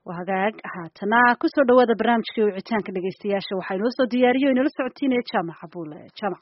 waa hagaag haatana kusoo dhawaada barnaamijkii wicitaanka dhegeystayaasha waxaa inoo soo diyaariyo inala socotiinaya jaamac abuule jaamac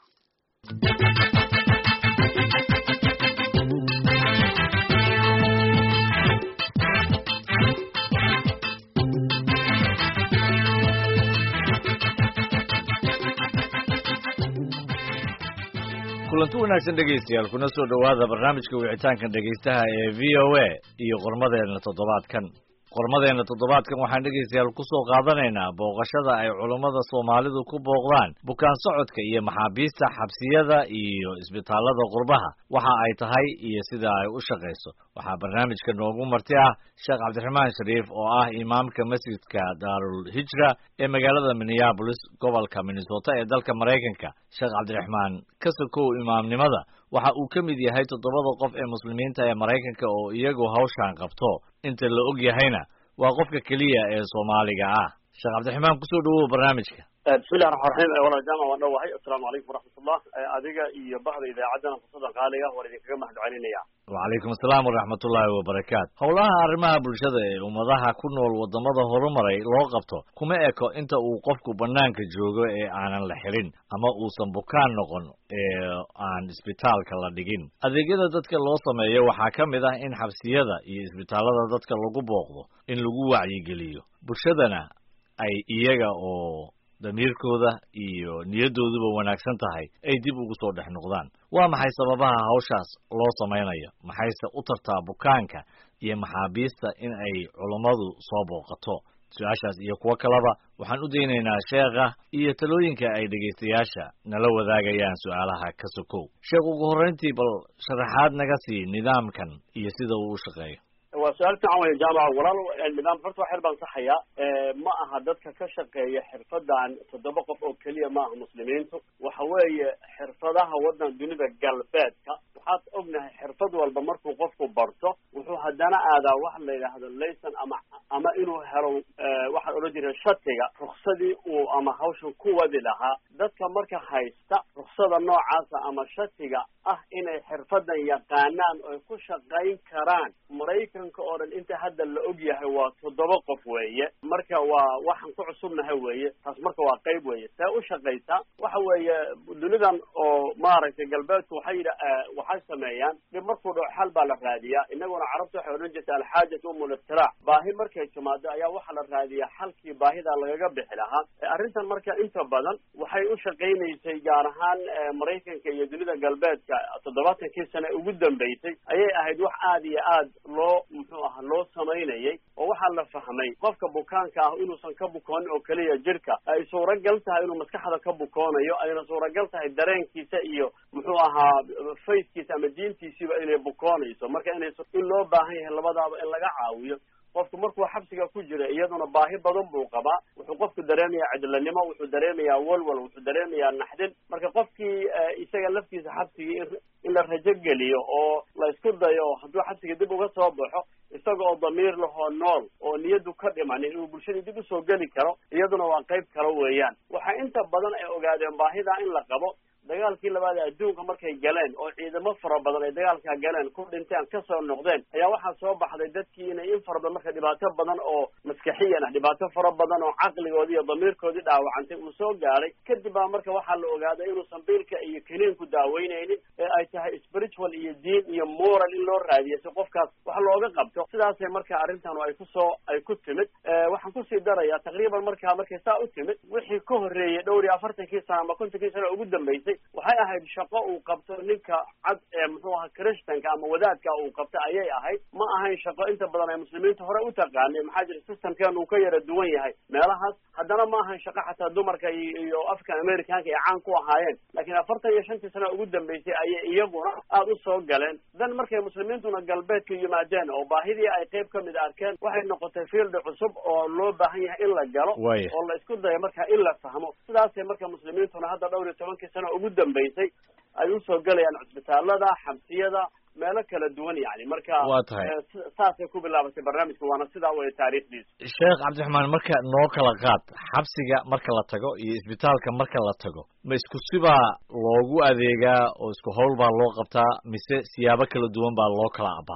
kulanti wanaagsan dhegaystayaal kuna soo dhowaada barnaamijka wicitaankan dhegaystaha ee v o a iyo qormadeenna toddobaadkan qormadeenna toddobaadkan waxaan dhegaystayaal ku soo qaadanaynaa booqashada ay culummada soomaalidu ku booqdaan bukaan socodka iyo maxaabiista xabsiyada iyo isbitaallada qurbaha waxa ay tahay iyo sida ay u shaqayso waxaa barnaamijka noogu marti ah sheekh cabdiraxmaan shariif oo ah imaamka masjidka daarul hijra ee magaalada minneabolis gobolka minnesota ee dalka maraykanka sheekh cabdiraxmaan ka sokow imaamnimada waxa uu ka mid yahay toddobada qof ee muslimiinta ee maraykanka oo iyagu hawshan qabto inta la og yahayna waa qofka keliya ee soomaaliga ah sheekh cabdiraxmaan kusoo dhawow barnaamijka bismillahi raxmaan raxiim walaal jaamac waan dhowahay assalaamu calaykum waraxmatullah adiga iyo bahda idaacaddana fursadan qaaliga waan idinkaga mahad celinaya wacalaykum asalaam waraxmatullaahi wabarakaatu howlaha arrimaha bulshada ee ummadaha ku nool waddamada horumaray loo qabto kuma eko inta uu qofku bannaanka joogo ee aanan la xirin ama uusan bukaan noqon ee aan isbitaalka la dhigin adeegyada dadka loo sameeyo waxaa ka mid ah in xabsiyada iyo isbitaallada dadka lagu booqdo in lagu wacyigeliyo bulshadana ay iyaga oo damiirkooda iyo niyaddooduba wanaagsan tahay ay dib ugu soo dhex noqdaan waa maxay sababaha hawshaas loo samaynayo maxayse u tartaa bukaanka iyo maxaabiista in ay culummadu soo booqato su-aashaas iyo kuwo kaleba waxaan u daynaynaa sheekha iyo talooyinka ay dhegaystayaasha nala wadaagayaan su-aalaha ka sokow sheekh ugu horrayntii bal sharaxaad naga sii nidaamkan iyo sida uu u shaqeeyo waa su-aal fiican wey jaamac walaal nidaam horta waa xer baan saxaya ma aha dadka ka shaqeeya xirfadan toddoba qof oo keliya ma aha muslimiintu waxa weeye xirfadaha waddan dunida galbeedka waxaad ognahay xirfad walba markuu qofku barto wuxuu haddana aadaa waxa la yidhaahdo layson ama ama inuu helo waxaan odhan jiray shatiga ruksadii uu ama hawshan ku wadi lahaa dadka marka haysta ruksada noocaasa ama shatiga ah inay xirfadan yaqaanaan oy ku shaqayn karaan maraykanka oo dhan inta hadda la og yahay waa toddoba qof weeye marka waa waxaan ku cusubnahay weeye taas marka waa qayb weeye see u shaqaysaa waxa weeye dunidan oo maaragtay galbeedku waxay yidha waxay sameeyaan dhib markuu dhaco xal baa la raadiyaa inaguna carabta waxay odhan jirta alxaajatu umul iftiraac baahi markay timaado ayaa waxaa la raadiyaa xalkii baahida lagaga bixi lahaa arrintan marka inta badan waxay u shaqaynaysay gaar ahaan maraykanka iyo dunida galbeedka toddobaatankii sane ugu dambeysay ayay ahayd wax aada iyo aad loo muxuu aha loo samaynayay oo waxaa la fahmay qofka bukaanka ah inuusan ka bukoonin oo keliya jirka ay suuragal tahay inuu maskaxda ka bukoonayo ayna suuragal tahay dareenkiisa iyo muxuu ahaa fayskiisa ama diintiisiiba inay bukoonayso marka inay in loo baahan yahay labadaaba in laga caawiyo qofku markuu xabsiga ku jira iyaduna baahi badan buu qabaa wuxuu qofku dareemayaa cidlanimo wuxuu dareemayaa walwal wuxuu dareemayaa naxdin marka qofkii isaga laftiisa xabsigii in la rajo geliyo oo la isku dayo hadduu xabsiga dib uga soo baxo isaga oo damiir lahoo nool oo niyaddu ka dhimanin inuu bulshadii dib usoo geli karo iyaduna waa qayb kale weeyaan waxaa inta badan ay ogaadeen baahidaa in la qabo dagaalkii labaad adduunka markay galeen oo ciidamo fara badan ay dagaalkaa galeen ku dhinteen kasoo noqdeen ayaa waxaa soo baxday dadkii inay in fara badan marka dhibaato badan oo maskaxiyan ah dhibaato fara badan oo caqligoodii iyo damiirkoodii dhaawacantay uu soo gaaray kadib baa marka waxaa la ogaaday inuusan biilka iyo kiniinku daaweynaynin ee ay tahay spiritual iyo diin iyo moral in loo raadiyo si qofkaas wax looga qabto sidaasay marka arrintan ay kusoo ay ku timid waxaan kusii darayaa taqriiban markaa markay saa u timid wixii ka horreeyey dhowr iyo afartankii sana ama kontonkii sana ugu dambeysay waxay ahayd shaqo uu qabto ninka cad ee muxuu ahaa christanka ama wadaadka uu qabto ayay ahayd ma ahayn shaqo inta badan ay muslimiinta hore u taqaanay maxaa jira systemkeenu uu ka yara duwan yahay meelahaas haddana ma ahayn shaqo xataa dumarka iyo african americanka ay caan ku ahaayeen laakiin afartan iyo shantii sana ugu dambeysay ayay iyaguna aada u soo galeen dan markay muslimiintuna galbeedka yimaadeen oo baahidii ay qayb ka mid arkeen waxay noqotay fieldi cusub oo loo baahan yahay in la galo oo la isku dayo marka in la fahmo sidaasay marka muslimiintuna hadda dhowr iyo tobankii sana ugu dambeysay ay usoo gelayaan cusbitaalada xabsiyada meelo kala duwan yani marka waa tahay saasay ku bilaabatay barnaamijka waana sidaa waya taariikhdiisu sheekh cabdiraxmaan marka noo kala qaad xabsiga marka la tago iyo isbitaalka marka la tago ma isku sibaa loogu adeegaa oo isku howl baa loo qabtaa mise siyaabo kala duwan baa loo kala abaaraa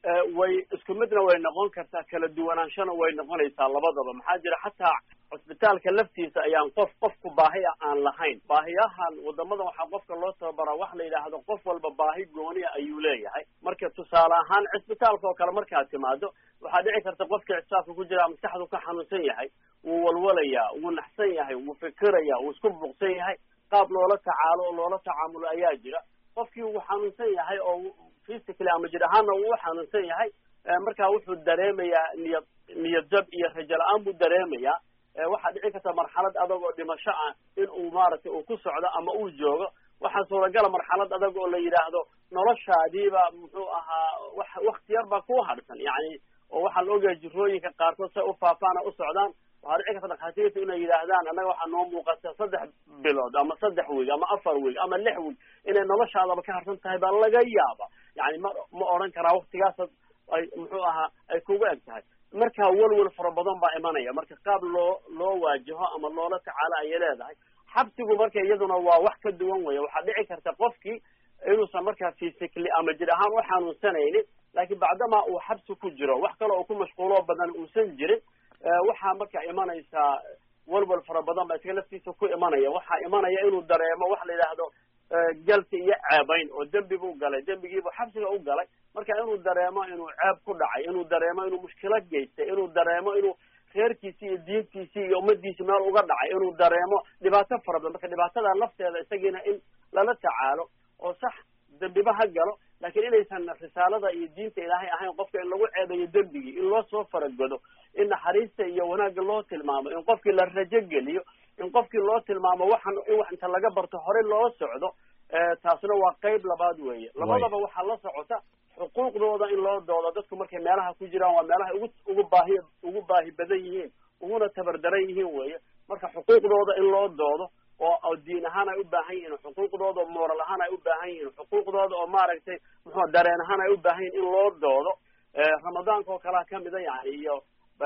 way isku midna way noqon kartaa kala duwanaanshana way noqonaysaa labadaba maxaa jira xataa cusbitaalka laftiisa ayaan qof qofku baahi a aan lahayn baahiyahan wadamadan waxaa qofka loo tababaraa wax la yidhaahdo qof walba baahi gooniya ayuu leeyahay marka tusaale ahaan cisbitaalka oo kale markaad timaado waxaa dhici karta qofkii cisbitaalka ku jira maskaxdu ka xanuunsan yahay wuu walwalayaa wuu naxsan yahay wuu fikiraya wuu isku buuqsan yahay qaab loola tacaalo oo loola tacaamulo ayaa jira qofkii wuu xanuunsan yahay oo physically ama jir ahaanna wuu xanuunsan yahay markaa wuxuu dareemayaa niyad niyad jab iyo rajo la-aan buu dareemayaa waxaa dhici karta marxalad adag oo dhimasho ah in uu maaragtay uu ku socdo ama uu joogo waxaa suuragala marxalad adag oo la yidhaahdo noloshaadiiba muxuu ahaa wax wakti yar baa ku hadhsan yani oo waxaa la ogayaa jirooyinka qaarkood say u faafaan o u socdaan waxaa dhici karta dhakhaatiirta inay yidhaahdaan annaga waxaa noo muuqata saddex bilood ama saddex wiig ama afar wiig ama lix wiig inay noloshaadaba ka harsan tahay baa laga yaaba yani ma ma odhan karaa waktigaas ay muxuu ahaa ay kugu eg tahay marka welwel fara badan baa imanaya marka qaab loo loo waajaho ama loola tacaalo ayay leedahay xabsigu marka iyaduna waa wax ka duwan weya waxaa dhici karta qofkii inuusan markaa physically ama jir ahaan u xanuunsanaynin laakiin bacdamaa uu xabsi ku jiro wax kale oo ku mashquuloo badan uusan jirin waxaa marka imanaysaa welwel fara badan baa isaga laftiisa ku imanaya waxaa imanaya inuu dareemo wax la yidhaahdo galti iyo ceebayn oo dembi buu galay dembigiibuu xabsiga u galay marka inuu dareemo inuu ceeb ku dhacay inuu dareemo inuu mushkilad geystay inuu dareemo inuu reerkiisii iyo diintiisii iyo ummadiisi meel uga dhacay inuu dareemo dhibaato fara badan marka dhibaatada lafteeda isagiina in lala tacaalo oo sax dembiba ha galo laakiin inaysan risaalada iyo diinta ilaahay ahayn qofka in lagu ceebeeyo dembigii in loo soo faragodo in naxariista iyo wanaagga loo tilmaamo in qofkii la rajo geliyo in qofkii loo tilmaamo waxan in wax inta laga barto horey loo socdo taasna waa qayb labaad weeye labadaba waxaa la socota xuquuqdooda in loo doodo dadku markay meelaha ku jiraan waa meelaha ugu ugu baahi ugu baahi badan yihiin uguna tabardaran yihiin weeye marka xuquuqdooda in loo doodo oo oo diin ahaan ay u baahan yihiin xuquuqdooda oo moral ahaan ay u baahan yihiin xuquuqdooda oo maaragtay muxuu dareen ahaan ay u baahan yihin in loo doodo ramadaanka oo kalea kamida yani iyo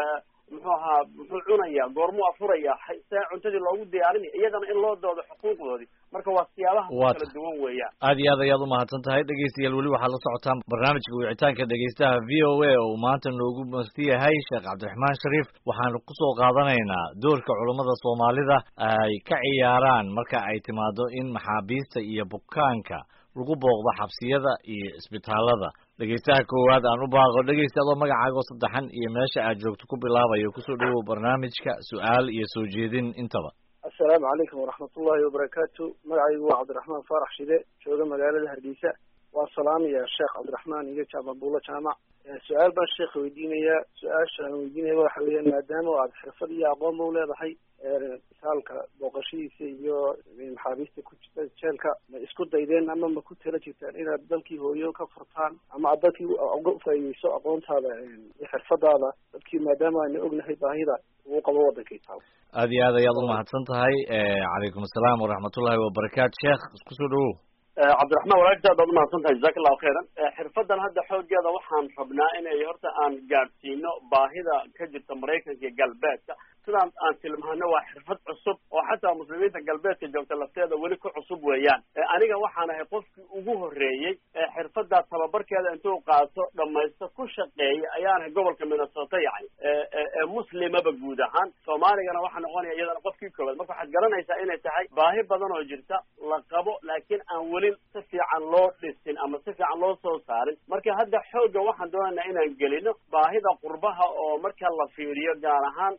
muxuu ahaa muxuu cunaya goormuu afuraya see cuntadii loogu diyaarinaya iyagana in loo doodo xuquuqdoodii marka waa siyaabaha kala duwan weeyaan aad iyo aad ayaad umahadsan tahay dhegeystayaal weli waxaad la socotaan barnaamijka wicitaanka dhegeystaha v o a oo uu maanta noogu masti yahay sheekh cabdiraxmaan shariif waxaanu kusoo qaadanaynaa doorka culummada soomaalida ay ka ciyaaraan marka ay timaado in maxaabiista iyo bukaanka lagu booqdo xabsiyada iyo isbitaalada dhegeystaha koowaad aan u baaqo dhegeysta adoo magacaago saddexan iyo meesha aad joogto ku bilaabayo kusoo dhawow barnaamijka su-aal iyo soo jeedin intaba assalaamu calaykum waraxmatullahi wabarakaatu magacaygu waa cabdiraxmaan faarax shide jooga magaalada hargeysa waa salaamaya sheekh cabdiraxmaan iyo jaamabuulo jaamac su-aal baan sheekha weydiinayaa su-aasha aan weydiinaya waxa weeyaan maadaama aad xirfad iyo aqoon ba u leedahay misaalka booqashadiisa iyo maxaabiista ku jirta jeelka ma isku daydeen ama ma ku tala jirtaan inaad dalkii hooyo ka furtaan ama aad dalkii uga faa'iideyso aqoontaada iyo xirfadaada dadkii maadaama ayna ognahay baahida uu qabo wadankay taal aad iyo aad ayaad umahadsan tahay calaykum asalaam waraxmatullahi wabarakaatu sheekh isku soo dhawow cabdiraxmaan walaagta aad baad umahadsan tahay jazaka allahu khayran xirfadan hadda xoogeeda waxaan rabnaa inay horta aan gaadhsiino baahida ka jirta maraykanka iyo galbeedka sidaan aan tilmaano waa xirfad cusub oo xataa muslimiinta galbeedka joogta lafteeda weli ku cusub weeyaan aniga waxaan ahay qofkii ugu horreeyey xirfadaa tababarkeeda intuu qaato dhamaysto ku shaqeeya ayaan ahay gobolka minnesota yani muslimaba guud ahaan soomaaligana waxaa noqonaya iyadana qofkii koowaad marka waxaad garanaysaa inay tahay baahi badan oo jirta la qabo laakiin aan weli si fiican loo dhisin ama si fiican loo soo saarin marka hadda xoogga waxaan doonaynaa inaan gelino baahida qurbaha oo marka la fiiriyo gaar ahaan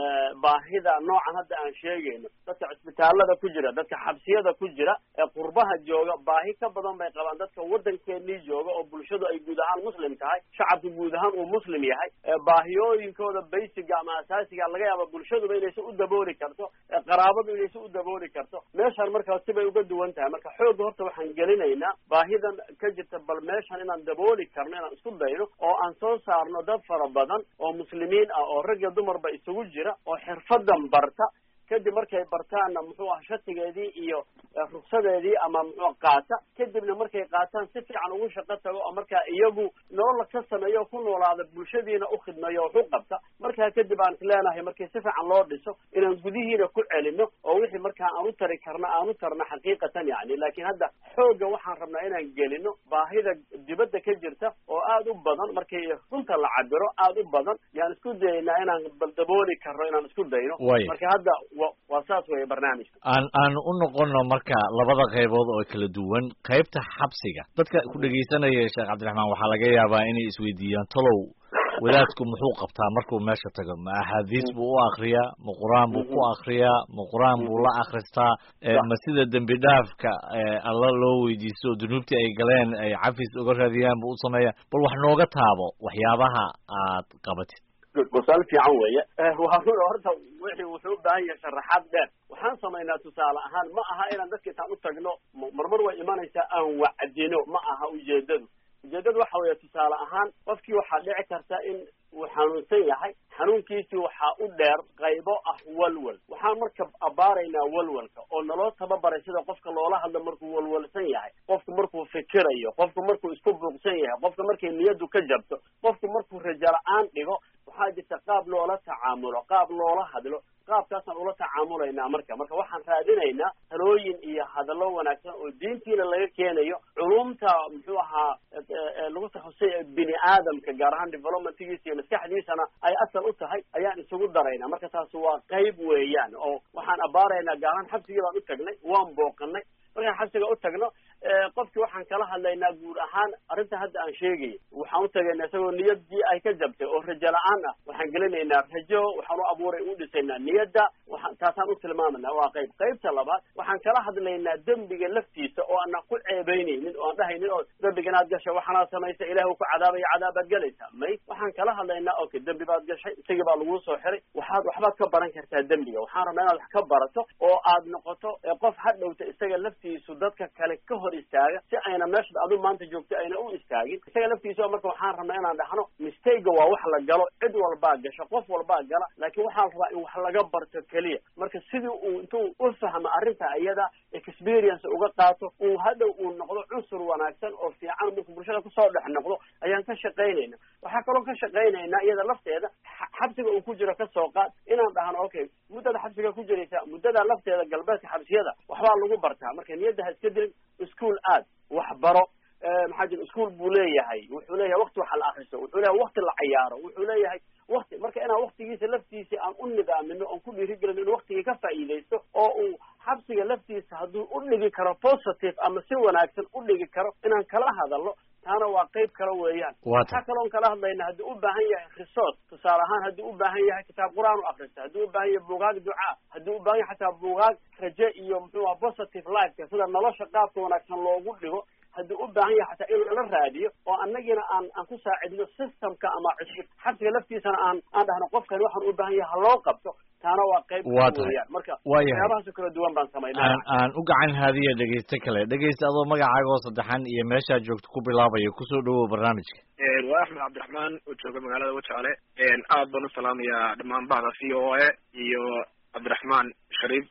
baahida noocan hadda aan sheegayno dadka cisbitaalada ku jira dadka xabsiyada ku jira ee qurbaha jooga baahi ka badan bay qabaan dadka waddankeenii jooga oo bulshadu ay guud ahaan muslim tahay shacabku guud ahaan uu muslim yahay baahiyooyinkooda baysiga ama asaasiga laga yaaba bulshaduba inaysan u dabooli karto qaraabadu inaysan u dabooli karto meeshaan markaa sibay uga duwan tahay marka xoogga horta waxaan gelinaynaa baahidan ka jirta bal meeshan inaan dabooli karno inaan isku dayno oo aan soo saarno dad fara badan oo muslimiin ah oo rag iyo dumarba isugu jira oo xirfadan barta kadib markay bartaanna muxuu aha shatigeedii iyo ruksadeedii ama muxuu qaata kadibna markay qaataan si fiican ugu shaqo tago oo markaa iyagu nolola ka sameeyo ku noolaada bulshadiina u khidmeeyo wax u qabta markaa kadib aan isleenahay markii si fiican loo dhiso inaan gudihiina ku celino oo wixii markaa aan u tari karna aan u tarna xaqiiqatan yani laakiin hadda xoogga waxaan rabnaa inaan gelino baahida dibadda ka jirta oo aada u badan markii runta la cabiro aada u badan yaan isku dayaynaa inaan baldabooli karno inaan isku dayno marka hadda wa waa saas weeye barnaamijka aan aan u noqono marka labada qaybood oo kala duwan qaybta xabsiga dadka ku dhegaysanaya sheekh cabdiraxmaan waxaa laga yaabaa inay isweydiiyaan tolow wadaadku muxuu qabtaa markuu meesha tago ma axaadiis buu u akriyaa ma qur-aan buu ku akriyaa ma qur-aan buu la akristaa ma sida dembi dhaafka alla loo weydiisto oo dunuubtii ay galeen ay cafis uga raadiyaan buu u sameeya bal wax nooga taabo waxyaabaha aad qabatid gosaal fiican weeye waa run horta wixii wuxuu u baahan yahay sharaxaad dheer waxaan samaynaa tusaale ahaan ma aha inaan dadka intaan u tagno marmar way imanaysaa aan wacdino ma aha ujeedadu ujeedadu waxa weeye tusaale ahaan qofkii waxaa dhici karta in uu xanuunsan yahay xanuunkiisii waxaa u dheer qaybo ah walwal waxaan marka abaaraynaa walwalka oo naloo tababaray sida qofka loola hadlo markuu walwalsan yahay qofku markuu fikirayo qofku markuu isku buuqsan yahay qofka markay niyaddu ka jabto qofku markuu rajo la-aan dhigo waxaa jirta qaab loola tacaamulo qaab loola hadlo qaabkaasaan ula tacaamulaynaa marka marka waxaan raadinaynaa talooyin iyo hadallo wanaagsan oo diintiina laga keenayo culumta muxuu ahaa lagu takhasustay bini aadamka gaar ahaan developmentgiisa iyo maskaxdiisana ay asal u tahay ayaan isugu daraynaa marka taasi waa qayb weeyaan oo waxaan abaaraynaa gaar ahaan xabsigii baan u tagnay waan booqanay markaan xabsiga u tagno qofkii waxaan kala hadlaynaa guud ahaan arrinta hadda aan sheegaya waxaan u tagaynaa isagoo niyadii ay ka jabtay oo rajo la-aan ah waxaan gelinaynaa rajo waxaan u abuuray u dhisaynaa niyadda waxaan taasaan u tilmaamanaa waa qayb qaybta labaad waxaan kala hadlaynaa dembiga laftiisa oo aanan ku ceebeynaynin oo aan dhahaynin oo dembiga inaad gashay waxaanaad samaysa ilahi uu ku cadaabaya cadaabaad gelaysaa may waxaan kala hadlaynaa okay dembi baad gashay isagii baa laguu soo xiray waxaad waxbaad ka baran kartaa dembiga waxaan rabnaa inaad wax ka barato oo aad noqoto qof ha dhowta isaga laftiisu dadka kale ka hor istaaga si ayna meesha adu maanta joogto ayna u istaagin isaga laftiisa marka waxaan rabnaa inaan dhahno mistayga waa wax la galo cid walbaa gasho qof walbaa gala laakiin waxaan rabaa in wax laga barto keliya marka sidii uu intuu u fahmo arrinta iyada experience uga qaato uu hadhow uu noqdo cunsur wanaagsan oo fiican markuu bulshada kusoo dhex noqdo ayaan ka shaqaynayna waxaa kaloo ka shaqaynaynaa iyada lafteeda xabsiga uu ku jiro kasoo qaad inaan dhahno okay muddada xabsiga ku jiraysa muddada lafteeda galbeedka xabsiyada waxbaa lagu bartaa marka niyadda ha iska dilin ischool aad waxbaro maxaa jira ischool buu leeyahay wuxuu leeyahay wakti waxa la akriso wuxuu leeyahay wakti la cayaaro wuxuu leeyahay wakti marka inaan waktigiisa laftiisa aan u nidaamino oon ku dhiirigelino inuu waktigii ka faa'iidaysto oo uu xabsiga laftiisa hadduu u dhigi karo positive ama si wanaagsan u dhigi karo inaan kala hadalno taana waa qayb kale weeyaan waxaa kaloon kala hadlayna haddii u baahan yahay risoos tusaale ahaan haddii u baahan yahay kitaab qur-aan u akrista haddii u baahan yahay buugaag ducaa haddii u baahan yahay xataa buugaag raje iyo muxuu aha positive lifeka sida nolosha qaabka wanaagsan loogu dhigo haddii u baahan yahay xataa in lala raadiyo oo annagiina aan aan ku saacidno systemka ama cusub xabsiga laftiisana aan aan dhahno qofkani waxaan u baahan yahay ha loo qabto taana waa qayb weeyaan marka waxyaabahaasoo kala duwan baan samaynaa aan aan u gacan haadiya dhegeyste kale dhegeyste adoo magacaaga oo saddexan iyo meeshaa joogto ku bilaabaya kusoo dhawow barnaamijka waa axmed cabdiraxmaan oo jooga magaalada wajaale aad baan u salaamayaa dhammaan bahda v o a iyo cabdiraxmaan shariif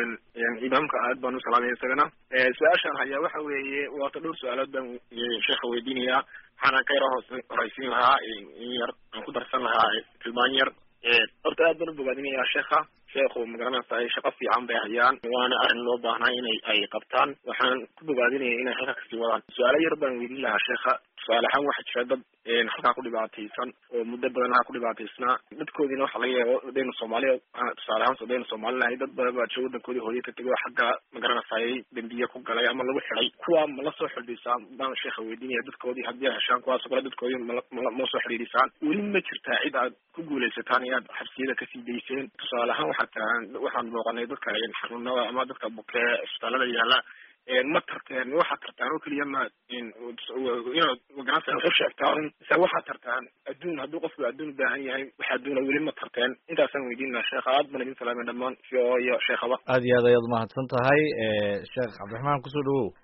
imaamka aad baan u salaamaya isagana su-aashaan hayaa waxa weeye waata dhowr su-aalood baan sheekha weydiinayaa waxaana ka yaro hoos horaysiin lahaa in yar aan ku darsan lahaa tilmaan yar horta aad baan u bogaadinayaa sheekha sheekhu magaranaysa ay shaqo fiican bay hayaan waana arrin loo baahnaa inay ay qabtaan waxaan ku bogaadinaya inay halka kasii wadaan su-aalo yar baan weydiin lahaa sheekha tusaale ahaan waxaa jira dad halkaa ku dhibaataysan oo muddo badan halkaa ku dhibaataysnaa dadkoodiina waxa laga yaaba dayna soomaaliya tusaale ahaan dayna soomaali lahay dad badan baa jira wadankoodii hooye ka tegay oo xagga magaranaysaay dembiye ku galay ama lagu xiday kuwa ma la soo xidhiisaan baan sheekha weydiinaya dadkoodii haddii ay heshaan kuwaasoo kale dadkoodii mala ma soo xidhiidhisaan weli ma jirtaa cid aad ku guulaysataan inaad xabsiyada kasii dayseen tusaale ahaan waxaa tahan waxaan booqanay dadka xanuunada ama dadka bukee isbitaalada yaala ma tarteen waxaad tartaan oo keliya ma inaad magaranaysa waxu sheegtaan mise waxaad tartaan adduun hadduu qofku adduun u baahan yahay wax adduuna weli ma tarteen intaasaan weydiinaa sheekha aad baan idin salaamay dhammaan v o iyo sheekhaba aad iyo aad ayaad umahadsan tahay sheekh cabdiraxmaan kusoo dhawow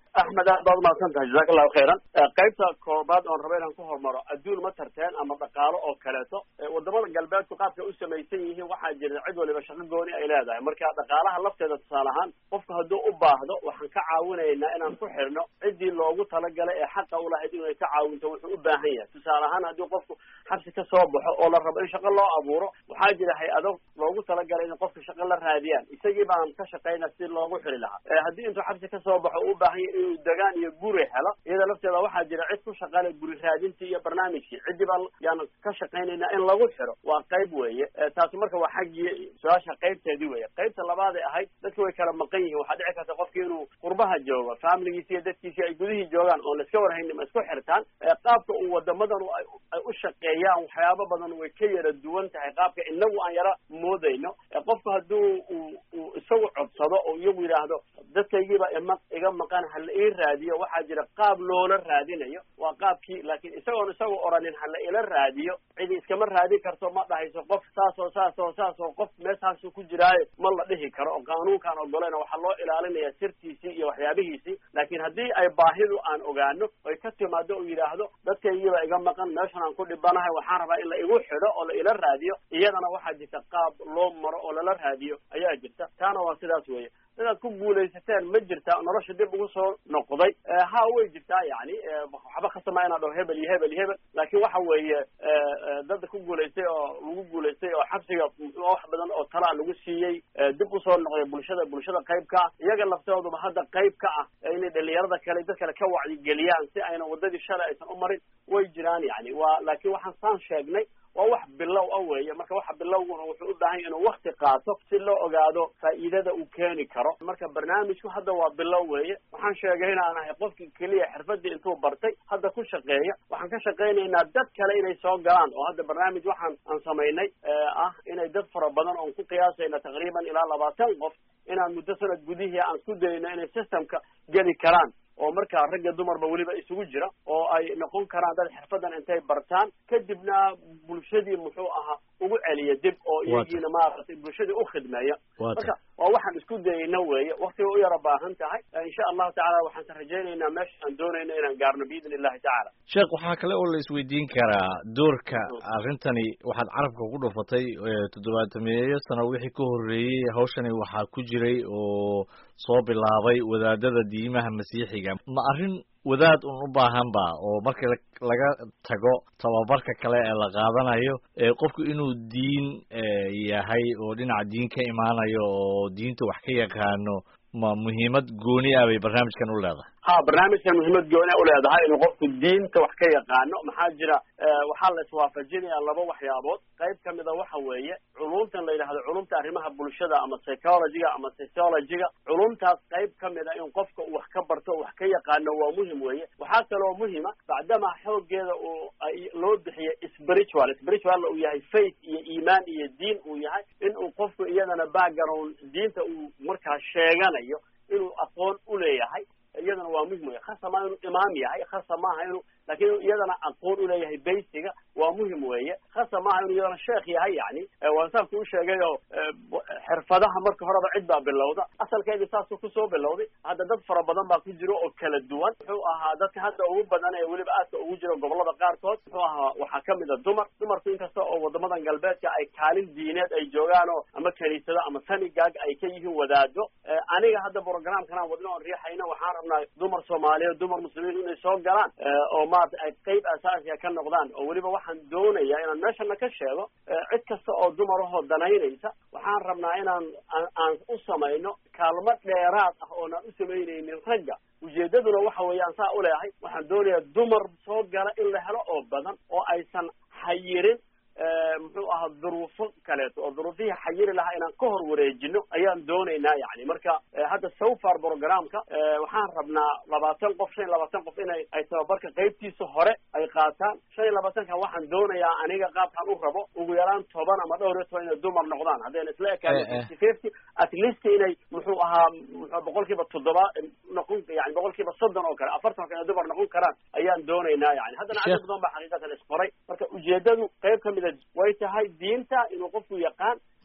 axmed aad baad umahadsan tahay jazaka allahu khayran qaybta koobaad oon raba inaan ku hormaro adduun ma tarteen ama dhaqaalo oo kaleeto wadamada galbeedku qaabka u samaysan yihiin waxaa jira cid waliba shaqo gooni ay leedahay marka dhaqaalaha lafteeda tusaale ahaan qofku hadduu u baahdo waxaan ka caawinaynaa inaan ku xirno ciddii loogu talagalay ee xaqa ulahayd inay ka caawinto wuxuu u baahan yahay tusaale ahaan haddii qofku xabsi ka soo baxo oo la rabo in shaqo loo abuuro waxaa jira hay-ado loogu talagalay in qofka shaqo la raadiyaan isagii baan ka shaqayna si loogu xiri lahaa haddii intuu xabsi ka soo baxo u baahan yahay inuu degaan iyo guri helo iyada lafteeda waxaa jira cid ku shaqale guri raadintii iyo barnaamijkii ciddii baa yaan ka shaqaynaynaa in lagu xiro waa qayb weeye taasi marka waa xaggii su-aasha qaybteedii weeye qaybta labaaday ahayd dadki way kala maqan yihiin waxaa dhici karta qofki inuu qurbaha joogo familigiisi iyo dadkiisi ay gudihii joogaan oon laiska warhaynin ma isku xirtaan qaabka uu wadamadan ay u shaqeeyaan waxyaabo badan way ka yara duwan tahay qaabka inagu aan yara moodayno qofku hadduu uu isagu codsado oo iyagu yidhaahdo dadkaygiiba ima iga maqan hala ii raadiyo waxaa jira qaab loola raadinayo waa qaabkii laakiin isagoon isagu oranin hala ila raadiyo cidi iskama raadin karto ma dhahayso qof saasoo saasoo saasoo qof meeshaasu ku jiraayo ma la dhihi karo oo qaanuunkaan ogolayna waxaa loo ilaalinaya sirtiisii iyo waxyaabihiisii laakiin haddii ay baahidu aan ogaano oy ka timaado uu yidhaahdo dadkaygiiba iga maqan meeshan aan ku dhibanahay waxaan rabaa in la igu xidho oo la ila raadiyo iyadana waxaa jirta qaab loo maro oo lala raadiyo ayaa jirta taana waa sidaas weeye inaad ku guulaysateen ma jirta nolosha dib ugu soo noqday ha way jirtaa yani waxba khasama inaa dhaho hebel iyo hebel iyo hebel laakiin waxa weeye dadda ku guulaystay oo lagu guulaystay oo xabsiga wax badan oo talaa lagu siiyey dib usoo noqday bulshada bulshada qayb ka ah iyaga laftooduba hadda qayb ka ah inay dhalinyarada kale dad kale ka wacyigeliyaan si ayna wadadii shalay aysan u marin way jiraan yani waa laakiin waxaan saan sheegnay waa wax bilow ah weeye marka waxa bilowguna wuxuu u baahan inuu wakti qaato si loo ogaado faa'iidada uu keeni karo marka barnaamijku hadda waa bilow weeye waxaan sheegay inaan ahay qofkii keliya xirfadii intuu bartay hadda ku shaqeeya waxaan ka shaqaynaynaa dad kale inay soo galaan oo hadda barnaamij waxaan aan samaynay ah inay dad fara badan oon ku qiyaasayna taqriiban ilaa labaatan qof inaan muddo sanad gudihii aan ku dayno inay systemka geli karaan oo markaa ragga dumarba weliba isugu jira oo ay noqon karaan dad xirfadan intay bartaan kadibna bulshadii muxuu ahaa ugu celiya dib oo iyagiina maaragtay bulshadii u khidmeeya marka waa waxaan isku dayayna weeye waktiga u yara baahan tahay insha allahu tacala waxaan rajaynaynaa meesha aan doonayno inaan gaarno biidni illahi tacala sheekh waxaa kale oo la isweydiin karaa doorka arrintani waxaad carabka ku dhufatay toddobaatameeyo sano wixii ka horreeyey hawshani waxaa ku jiray oo soo bilaabay wadaadada diimaha masiixiga ma arrin wadaad un u baahan ba oo marka laga tago tababarka kale ee la qaadanayo qofku inuu diin yahay oo dhinaca diin ka imaanayo oo diinta wax ka yaqaano ma muhiimad gooni ah bay barnaamijkan u leedahay ha barnaamijkan muhiimad gooni u leedahay inuu qofku diinta wax ka yaqaano maxaa jira waxaa la iswaafajinayaa laba waxyaabood qayb kamida waxa weeye culumtan la yidhahdo culumta arrimaha bulshada ama psychologyga ama sociologyga culumtaas qayb kamida in qofka uu wax ka barto wax ka yaqaano waa muhim weeye waxaa kaloo muhima bacdama xoogeeda uu loo bixiye spiritual spiritual uu yahay faith iyo iimaan iyo diin uu yahay in uu qofku iyadana background diinta uu markaa sheeganayo inuu aqoon u leeyahay iyadana waa muhim wey khasa maa inuu imaam yahay khasa maaha inuu lakin inuu iyadana aqoon uleeyahay baysiga waa muhim weeye khasa maaha inuu iyadana sheekh yahay yani waan saan kuu sheegay oo xirfadaha marka horeba cid baa bilowda asalkeedii saasuu kusoo bilowday hadda dad fara badan baa ku jiro oo kala duwan muxuu ahaa dadka hadda ugu badan ee weliba aadka ugu jiro gobolada qaarkood muxuu ahaa waxaa kamid a dumar dumarku inkasta oo wadamadan galbeedka ay kaalin diineed ay joogaan oo ama kaniisado ama sanigag ay ka yihiin wadaado aniga hadda programkan aan wadno oon riixayna waxaan rabnaa dumar soomaaliyeed dumar muslimiin inay soo galaan oo maarata ay qayb asaasiya ka noqdaan oo weliba waxaan doonayaa inaan meeshana ka sheego cid kasta oo dumarahoo danaynaysa waxaan rabnaa inaan aan u samayno kaalmo dheeraad ah oonaan u samaynaynin ragga ujeedaduna waxa weeye aan saa uleeyahay waxaan doonayaa dumar soo gala in la helo oo badan oo aysan xayirin muxuu ahaa duruufo kaleeto oo duruufihii xayiri lahaa inaan ka hor wareejino ayaan doonaynaa yani marka hadda sofar programka waxaan rabnaa labaatan qof shan iyo labaatan qof inay ay tababarka qaybtiisa hore ay qaataan shan iyo labaatanka waxaan doonayaa aniga qaabkaan u rabo ugu yaraan toban ama dhowr iyo toban inay dumar noqdaan haddayna isla ekaan fifty fifty at least inay muxuu ahaa mxu boqol kiiba toddoba noqon yani boqol kiiba soddon oo kale afartan oo kale dumar noqon karaan ayaan doonaynaa yani haddana cadad badan baa xaqiiqatan isqoray marka ujeedadu qayb kamida way tahay diinta inuu qofku yaqaan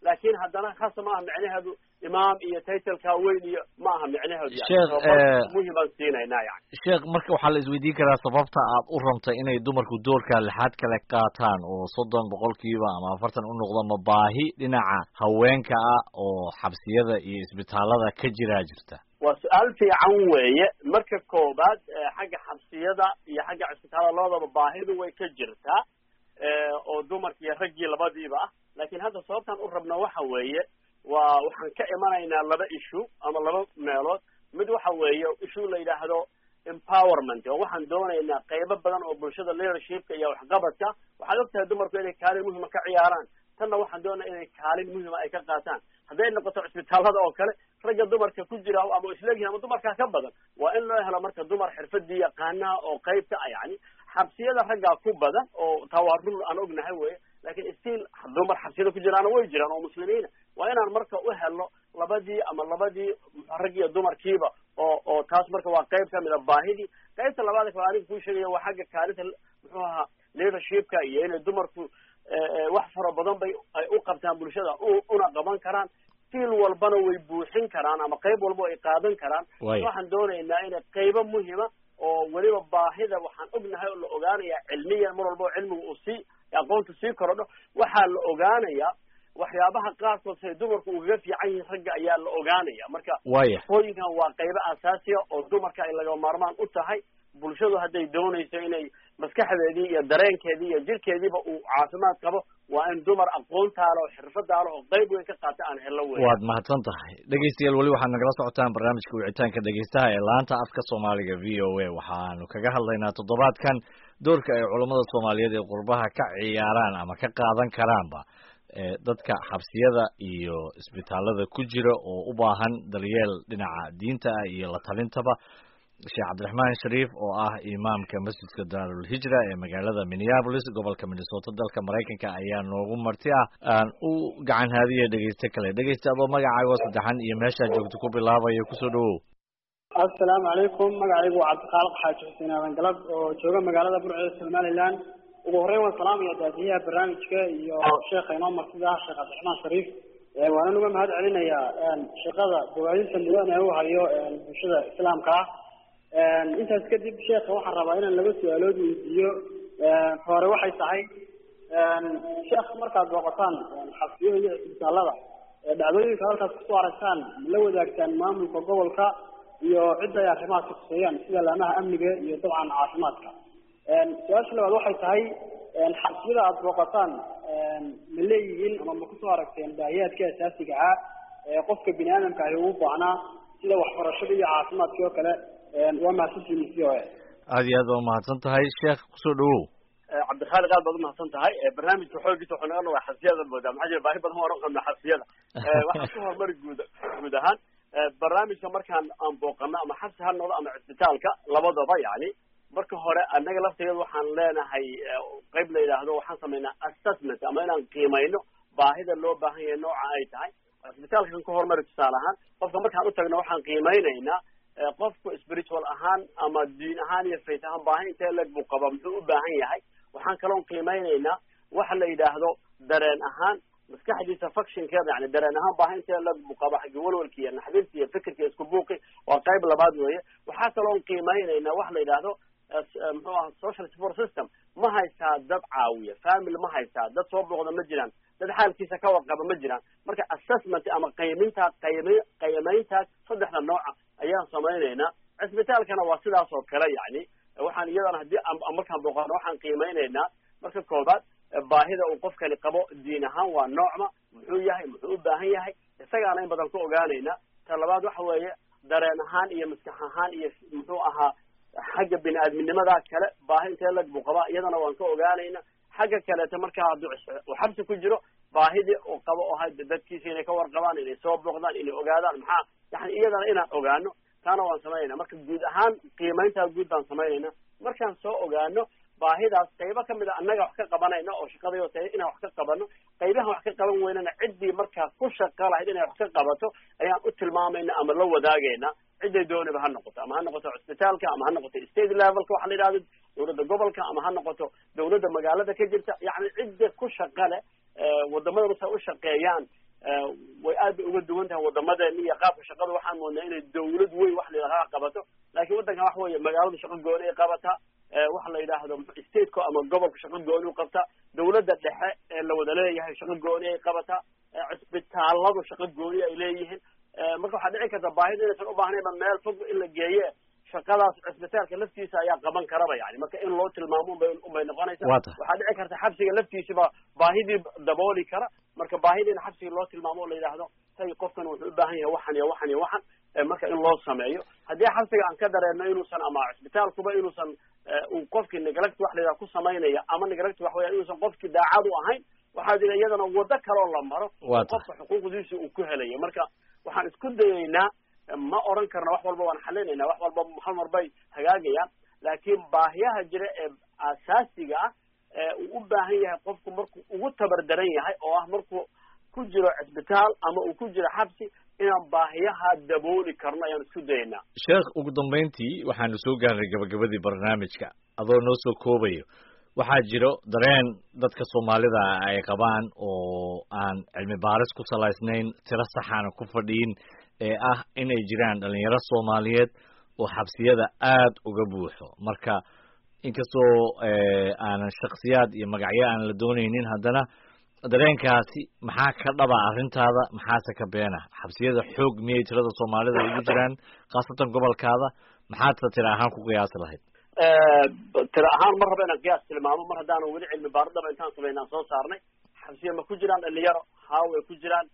laakiin haddana khasa ma aha micnaheedu imaam iyo titleka weyn iyo ma aha micnaheedu Sheekh, eh, muhimaan siinaynaa yani sheekh marka waxaa la isweydiin karaa sababta aad u rabtay inay dumarku doorka lixaad kale qaataan oo soddon boqolkiiba ama afartan u noqdo ma baahi dhinaca haweenka ah oo xabsiyada iyo isbitaalada ka jiraa jirta waa su-aal fiican weeye marka koobaad eh, xagga xabsiyada iyo xagga cisbitaalada labadaba baahidu way ka jirtaa eh, oo dumarki iyo raggii labadiiba ah laakiin hadda sababtaan u rabno waxa weeye waa waxaan ka imanaynaa laba issue ama laba meelood mid waxa weeye issue la yidhaahdo empowerment oo waxaan doonaynaa qaybo badan oo bulshada leadershipka iyo waxqabadka waxaad ogtahay dumarku inay kaalin muhima ka ciyaaraan tanna waxaan doonaya inay kaalin muhima ay ka qaataan hadday noqoto cisbitaalada oo kale ragga dumarka ku jira ama isleegihin ama dumarkaa ka badan waa in loo helo marka dumar xirfadii yaqaanaha oo qaybta ah yani xabsiyada raggaa ku badan oo taa waa run aan ognahay weye lakin still dumar xabsiyada ku jiraana way jiraan oo muslimiina waa inaan marka u helno labadii ama labadii rag iyo dumarkiiba oo oo taas marka waa qayb kamid a baahidii qaybta labaad kale aniga kuu sheegaya waa xagga kaalinta muxuu ahaa leadershipka iyo inay dumarku eh, eh, wax fara badan bay ay u qabtaan bulshada u- una qaban karaan fiil walbana way buuxin karaan ama qayb walba ay qaadan karaan Way. waxaan doonaynaa inay qaybo muhima oo weliba baahida waxaan ognahay oo la ogaanaya cilmiyan mar walba oo cilmiga uu sii aqoonta sii korodho waxaa la ogaanayaa waxyaabaha qaarkood say dumarku ugaga fiican yihiin ragga ayaa la ogaanaya marka waaya hooyinkan waa qaybo asaasiya oo dumarka ay laga maarmaan u tahay bulshadu hadday doonayso inay maskaxdeedii iyo dareenkeedii iyo jirkeediiba uu caafimaad qabo waa in dumar aqoontaale oo xirfadaale oo qayb weyn ka qaata aan hello weyn waad mahadsan tahay dhegeystayaal weli waxaad nagala socotaan barnaamijka wicitaanka dhegeystaha ee laanta afka soomaaliga v o a waxaanu kaga hadlaynaa toddobaadkan doorka ay culammada soomaaliyeed ee qurbaha ka ciyaaraan ama ka qaadan karaanba ee dadka xabsiyada iyo isbitaalada ku jira oo u baahan daryeel dhinaca diinta ah iyo la talintaba sheekh cabdiraxmaan shariif oo ah imaamka masjidka daarul hijra ee magaalada minneapolis gobolka minnesota dalka maraykanka ayaa noogu marti ah aan u gacan haadiya dhegeyste kale dhegeyste adoo magacaago saddexan iyo meeshaa joogto ku bilaabaya kusoo dhawow assalaamu calaykum magacaygu waa cabdikhaalaq xaaji xuseen aadan galab oo jooga magaalada burceeda somaliland ugu horreyn waan salaamaya daadiyaha barnaamijka iyo sheekha inoo martida ah sheekh cabdiraxmaan shariif Eh, waanan uga mahad celinayaa shaqada bogaadinta mudan ee u hayo bulshada islaamka ah intaas kadib sheekha waxaan rabaa inaan laba su-aalood weydiiyo hore waxay tahay sheekh markaad booqataan xabsiyada iyo isbitaalada ee dhacdooyinka halkaas kusoo aragtaan ma la wadaagtaan maamulka gobolka iyo cidda ay arrimahaas kuseeyaan sida laamaha amniga iyo dabcan caafimaadka su-aasha labaad waxay tahay xabsiyada aada booqataan ma leeyihiin ama ma kusoo aragteen baahiyaadka asaasiga ah ee qofka bini aadamka ahi uu baahnaa sida waxbarashada iyo caafimaadkii oo kale waa mahadsantihiin c o a aada iyo aad waa mahadsan tahay sheekh kusoo dhawow cabdikhaaliq aad baad umahadsan tahay barnaamijka xoogiisa waxuu naga nogaa xabsiyada moodaa maxaa jira baahi badan waan qabnaa xabsiyada waxaan ku horumari guud guud ahaan barnaamijka markaan aan booqano ama xabsi ha noqdo ama cisbitaalka labadaba yani marka hore annaga lafteeda waxaan leenahay qayb la yidhaahdo waxaan samaynaa assessment ama inaan qiimayno baahida loo baahan yahay nooca ay tahay cisbitaalkan ka horumari tusaale ahaan qofka markaan utagno waxaan qiimeynaynaa qofku spiritual ahaan ama diin ahaan iyo faith ahaan baahi intee leg buu qaba muxuu u baahan yahay waxaan kaloon qiimeynaynaa waxa la yidhaahdo dareen ahaan maskaxdiisa functionkeeda yani dareen ahaan baahi intee leg buu qaba xaggi walwalki iyo naxdinti iyo fikirki iyo isku buuqi waa qayb labaad weeye waxaa kaloon qiimeynaynaa waxa la yidhaahdo muxuu aha social support system ma haystaa dad caawiya family ma haystaa dad soo booqda ma jiraan dad xaalkiisa ka warqaba ma jiraan marka assessment ama qaymintaa qaymi qiimeyntaas saddexda nooca ayaan samaynaynaa cisbitaalkana waa sidaas oo kale yani waxaan iyadana haddii markaan booqano waxaan qiimeynaynaa marka koobaad baahida uu qofkani qabo diin ahaan waa noocma muxuu yahay muxuu u baahan yahay isagaana in badan ka ogaanaynaa ta labaad waxa weeye dareen ahaan iyo maskax ahaan iyo muxuu ahaa xagga bini aadminimada kale baahi intee lag buu qabaa iyadana waan ka ogaanayna xagga kaleeto markaa hadduu uu xabsi ku jiro baahidii uu qabo oo ha dadkiisa inay ka warqabaan inay soo booqdaan inay ogaadaan maxaa yani iyadana inaan ogaano taana waan samaynayna marka guud ahaan qiimayntaa guud baan samaynayna markaan soo ogaano baahidaas qaybo kamid a annaga wax ka qabanayna oo shaqadayo tahay inaan wax ka qabano qaybahan wax ka qaban weynana ciddii markaa ku shaqa lahayd inay wax ka qabato ayaan u tilmaamayna ama la wadaagayna cidday dooniba ha noqoto ama ha noqoto cisbitaalka ama ha noqoto state levelka waxa la yidhahdo dawladda gobolka ama ha noqoto dawladda magaalada ka jirta yani cidda ku shaqa leh wadamadan sa u shaqeeyaan way aad bay uga duwan tahay wadamadeena iyo qaabka shaqada waxaan moodnaa inay dawlad weyn wax la yidhahdaa qabato laakiin waddankan waxa weeye magaaladu shaqo gooni ay qabataa waxa la yidhaahdo stateko ama gobolka shaqo gooni u qabtaa dawladda dhexe ee la wada leeyahay shaqo gooni ay qabataa cisbitaaladu shaqo gooni ay leeyihiin marka waxaa dhici karta baahida inaysan u baahnayba meel fog in la geeye shaqadaas cisbitaalka laftiisa ayaa qaban karaba yani marka in loo tilmaamo unbay unbay noqonaysaa waxaa dhici karta xabsiga laftiisaba baahidii dabooli kara marka baahidiina xabsiga loo tilmaamo o la yidhaahdo tay qofkan wuxuu u baahan yahay waxan iyo waxan iyo waxan marka in loo sameeyo haddii xabsiga aan ka dareerno inuusan ama cisbitaalkuba inuusan uu qofkii neglect wax la yidhaha ku samaynaya ama neglect wax weya inuusan qofkii daacad u ahayn waxaa jira iyadana waddo kaloo la maro qofka xuquuqdiisa uu ku helayo marka waxaan isku dayeynaa ma oran karna wax walba waan xalinayna wax walba hal mar bay hagaagayaan laakiin baahiyaha jira ee asaasiga ah ee uu u baahan yahay qofku markuu ugu tabardaran yahay oo ah markuu ku jiro cisbitaal ama uu ku jiro xabsi inaan baahiyaha dabooli karno ayaan isku dayaynaa sheekh ugu dambayntii waxaanu soo gaarnay gabagabadii barnaamijka adoo noo soo koobayo waxaa jiro dareen dadka soomaalida ay qabaan oo aan cilmi baaris ku salaysnayn tiro saxaana ku fadhiyin ee ah inay jiraan dhalinyaro soomaaliyeed oo xabsiyada aada uga buuxo marka inkastoo aanan shaksiyaad iyo magacyo aan la doonaynin haddana dareenkaasi maxaa ka dhaba arrintaada maxaase ka beena xabsiyada xoog miyay tirada soomaalida ugu jiraan khaasatan gobolkaada maxaadse tira ahaan ku qiyaasi lahayd tira ahaan mar raba inaan qiyaas tilmaamo mar haddaanan weli cilmi baaridaba intaan sameynaan soo saarnay xabsiya ma ku jiraan dhalinyaro haa way ku jiraan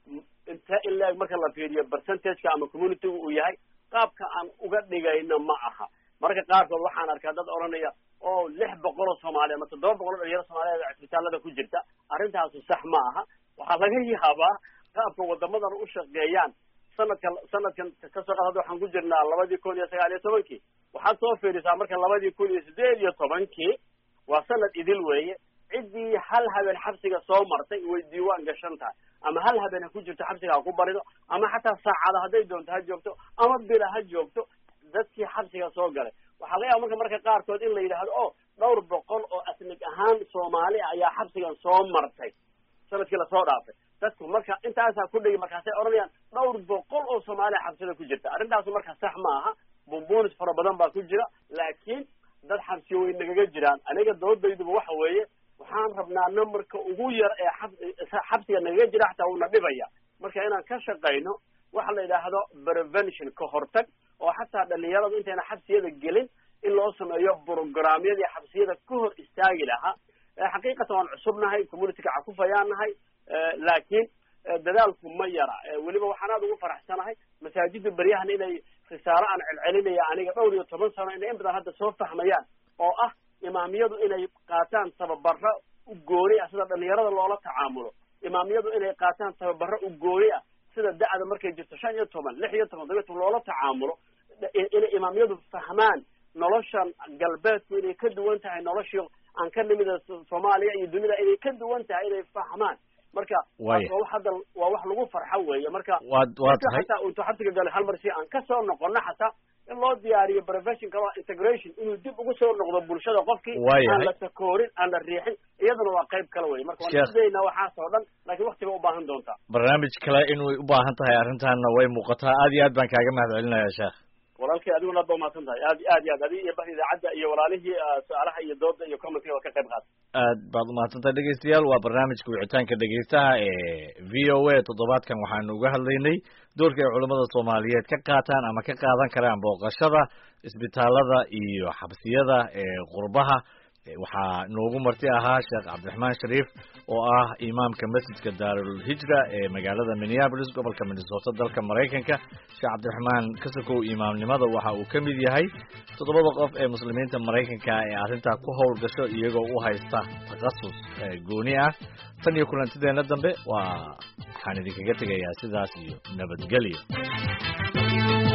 intee in la-eg marka la fiiriyo percentageka ama communityga uu yahay qaabka aan uga dhigayno ma aha marka qaarkood waxaan arkaa dad odhanaya oo lix boqol oo soomaaliya ama toddoba boqol oo dhalinyaro soomaaliyeed cisbitaalada ku jirta arrintaasu sax ma aha waxaa laga yaabaa qaabka wadamadan u shaqeeyaan sanadka sanadkan kasoo qaad hadda waxaan ku jirnaa labadii kun iyo sagaal iyo tobankii waxaad soo fiirisaa marka labadii kun iyo sideed iyo tobankii waa sanad idil weeye ciddii hal habeen xabsiga soo martay way diiwaan gashan tahay ama hal habeen ha ku jirto xabsiga ha ku barido ama xataa saacada hadday doonto ha joogto ama bila ha joogto dadkii xabsiga soo galay waxaa laga yaaba marka marka qaarkood in la yidhaahdo o dhowr boqol oo asnig ahaan soomaali ayaa xabsigan soo martay sanadkii lasoo dhaafay dadku marka intaasaa ku dhigi markaasay odhanayaan dhowr boqol oo soomaaliya xabsida ku jirta arrintaasu marka sax ma aha bumbunis fara badan baa ku jira laakiin dad xabsiyo way nagaga jiraan aniga doodayduba waxa weeye waxaan rabnaa numberka ugu yar ee xabsiga nagaga jira xataa uuna dhibaya marka inaan ka shaqayno waxa la yidhaahdo prevention ka hortag oo xataa dhalinyaradu intayna xabsiyada gelin in loo sameeyo programyadii xabsiyada ka hor istaagi lahaa xaqiiqatan waan cusubnahay communityka cakufayaan nahay laakiin dadaalku ma yara weliba waxaan aada ugu faraxsanahay masaajida beryahan inay risaalo aan celcelinaya aniga dhowr iyo toban sano inay in badan hadda soo fahmayaan oo ah imaamiyadu inay qaataan tababaro u gooni ah sida dhalinyarada loola tacaamulo imaamiyadu inay qaataan tababaro u gooni ah sida da-da markay jirto shan iyo toban lix iyo toban todoba iyo toban loola tacaamulo inay imaamiyadu fahmaan noloshan galbeedku inay ka duwan tahay noloshii aan ka nimida soomaaliya iyo dunida inay ka duwan tahay inay fahmaan marka waa wax hadda waa wax lagu farxo weeye marka waad waa tahay xataa intuu xabsiga galay hal mar si aan kasoo noqono xataa in loo diyaariyo professionka waa integration inuu dib ugu soo noqdo bulshada qofkii Waayahay. aan la takoorin aan la riixin iyadana waa qayb kale wey marka waan Sheekh. isdaynaa waxaas oo dhan laakiin wakti bay ubaahan doontaa barnaamij kale inay u baahan tahay arrintaana way muuqataa aad iyo aad baan kaaga mahad celinayaa sheekh walaalkay adiguna aad ba umahadsan tahay aad aad iyo aad adiga iyo bah idaacadda iyo walaalihii ah, su-aalaha iyo dooda iyo commentiga waa ka qayb qaata aad baad umahadsantahay dhegeystayaal waa barnaamijka wicitaanka dhegeystaha ee v o a toddobaadkan waxaanu uga hadlaynay doorka ay culammada soomaaliyeed ka qaataan ama ka qaadan karaan booqashada isbitaalada iyo xabsiyada ee qurbaha Eh, waxaa noogu marti ahaa sheekh cabdiraxmaan shariif oo ah imaamka masjidka daarul hijra ee magaalada minneapolis gobolka minnesota dalka maraykanka sheekh cabdiraxmaan kasakow imaamnimada waxa uu ka mid yahay toddobada qof ee muslimiinta maraykanka ee arrintaa ku howlgasho iyagoo u haysta takhasus eh, gooni ah tan iyo kulantideena dambe waa waxaan idinkaga tegayaa sidaas iyo nabadgelyo